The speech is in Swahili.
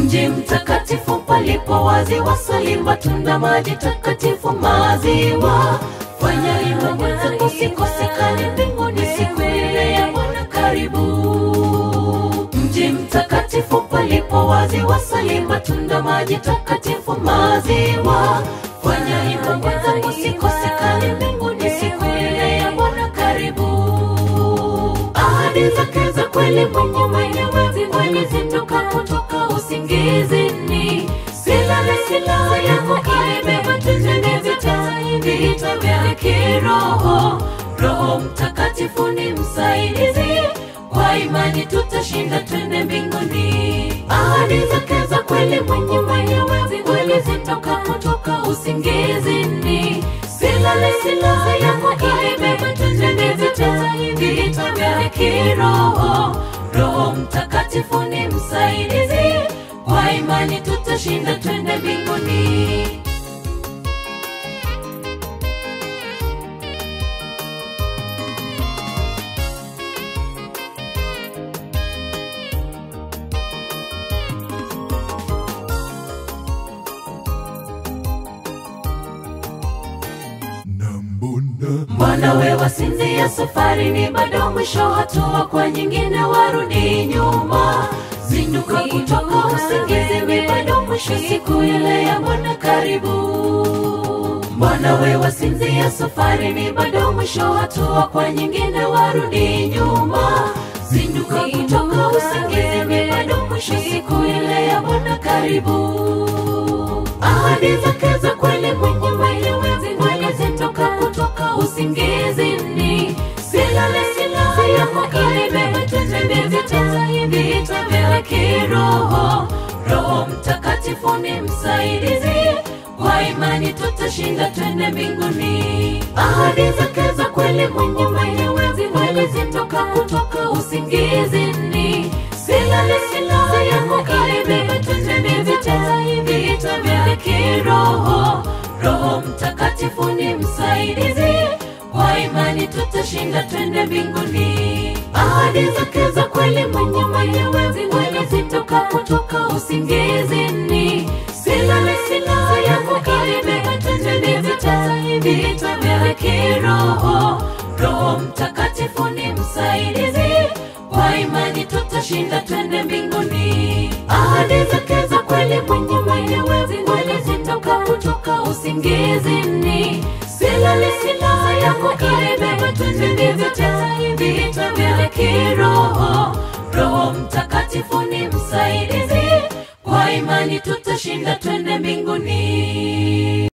mji mtakatifu palipo wazi wasali matunda maji takatifu maziwa fanya hivyo mwenzangu sikosekane mbinguni siku ile ya bwana karibu mji mtakatifu palipo wazi wasali matunda maji takatifu maziwa fanya hivyo mwenzangu sikosekane mbinguni siku ile ya bwana karibu ahadi zake za kweli mwenye mwenyewe kweli zitoka kutoka usingizini silale silaha yako imebeba tuzene vita vita vya kiroho roho mtakatifu ni msaidizi kwa imani tutashinda twende mbinguni ahadi zake za kweli mwenye mwenyewe kweli zitoka kutoka usingizini silale silaha yako imebeba tuzene vita vita vya kiroho roho mtakatifu ni msaidizi kwa imani tutashinda twende mbinguni na mbona mbona we wasinzia safari ni bado mwisho hatua kwa nyingine warudi nyuma zinduka kutoka usingizi ni bado mwisho siku ile ya bwana karibu mbona we wasinzia safari ni bado mwisho hatua kwa nyingine warudi nyuma zinduka kutoka usingizi ni bado mwisho siku ile ya bwana karibu ahadi zake za kweli mwenye mwenyewe kweli zitoka kutoka usingizini silale silaha yako imebeba tutende vita vita vya kiroho roho mtakatifu ni msaidizi kwa imani tutashinda twende mbinguni ahadi zake za kweli mwenye mwenyewe kweli zitoka kutoka usingizini silale silaha yako imebeba tutende vita vita vya kiroho roho mtakatifu ni msaidizi kwa imani tutashinda twende mbinguni ahadi zake za kweli mwenye mwenyewe kweli zitoka kutoka usingizini silale silaha yako imebeba tutende vita vita vya kiroho roho mtakatifu ni msaidizi kwa imani tutashinda twende mbinguni ahadi zake za kweli mwenye mwenyewe kweli zitoka kutoka usingizini silale silaha yako imebeba tutende vita vita vya kiroho roho mtakatifu ni msaidizi kwa imani tutashinda twende mbinguni